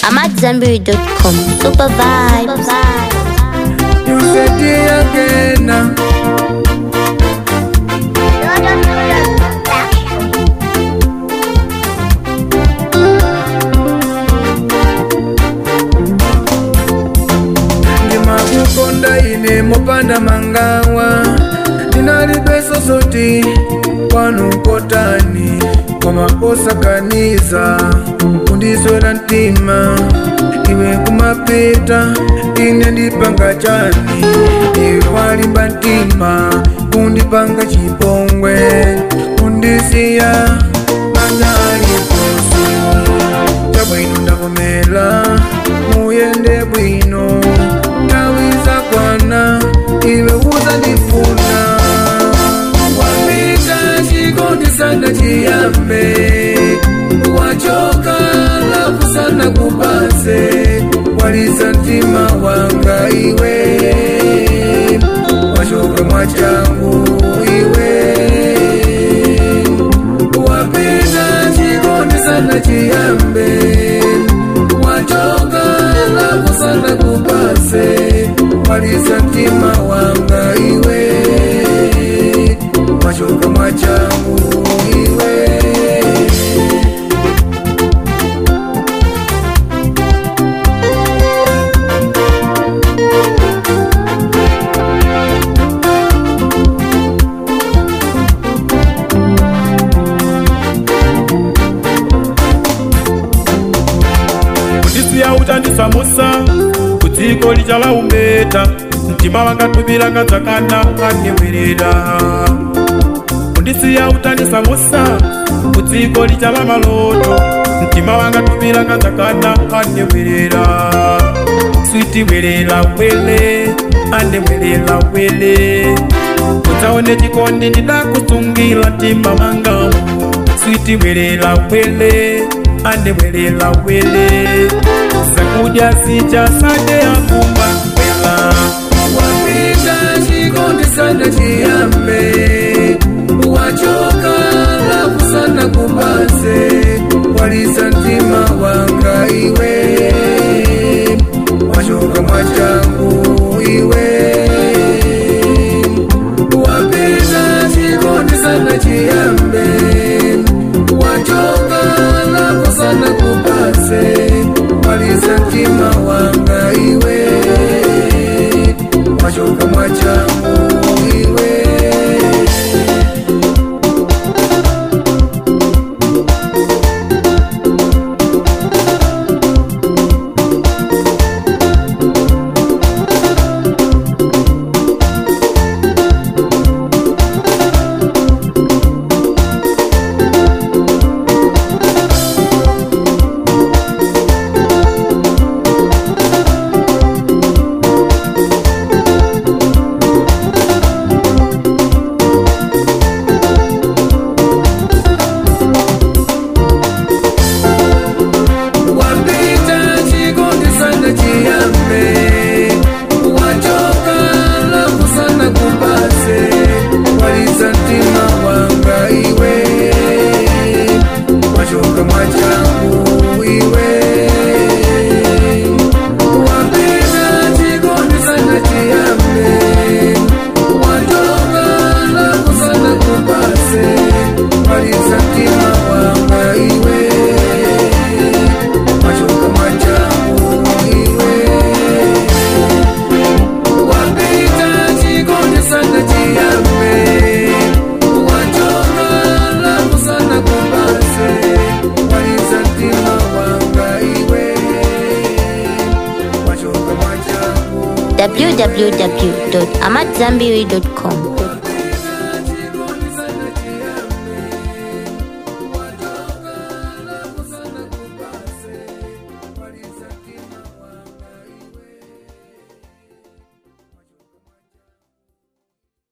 AmadZanbury.com. Super vibes. You said it again. ndimakukonda ine mopanda mangawa ndinalibeso zoti kwanu kotani komaposakaniza kundiswera mtima iwe kumapita ine ndipanga chani iwe walimba mtima kundipanga chipongwe kundisiya manyali kosi chabwino ndavomera muyende bwino tawiza kwana iwe uzandifuna wapita chikondi sana chiyambe wachoka lafu sana kupase waliza mtima wanga iwe wachoka mwachangu iwe wapita chikondi sana chiyambe wachoka lafu sana kupase waliza mtima wanga iwe wachoka mwachangu iwe kundisiya uchandisamusa kudziko lichala umbeta mtima wangatubiranga dzakana kandiwirira kundisiya uchandisamusa kudziko lichala maloto mtima wangatubiranga dzakana kandiwirira switi wirira wele andewirira wele udzaone chikondi ndidakusungira mtima mangamu switi wirira wele andewirira wele zakudya sichasade akumba wela wapita chikondi sana chiyambe wachoka lafu sana kupase waliza mtima wanga iwe wachoka mwachangu iwe wapita chikondi sana chiyambe wachoka lafu sana kupase waliza mtima wanga iwe wachoka mwachangu iwe wapita chikondi sana chiyambe wachoka lafu sana kupase waliza mtima wanga iwe wachoka mwachangu iwe wapita chikondi sana chiyambe wachoka lafu sana kupase waliza mtima wanga iwe machoka machangu iwe wapita chikondi sana chiyambe wachoka lafu sana kupase waliza mtima wanga iwe machoka machangu www.amadzanbury.com.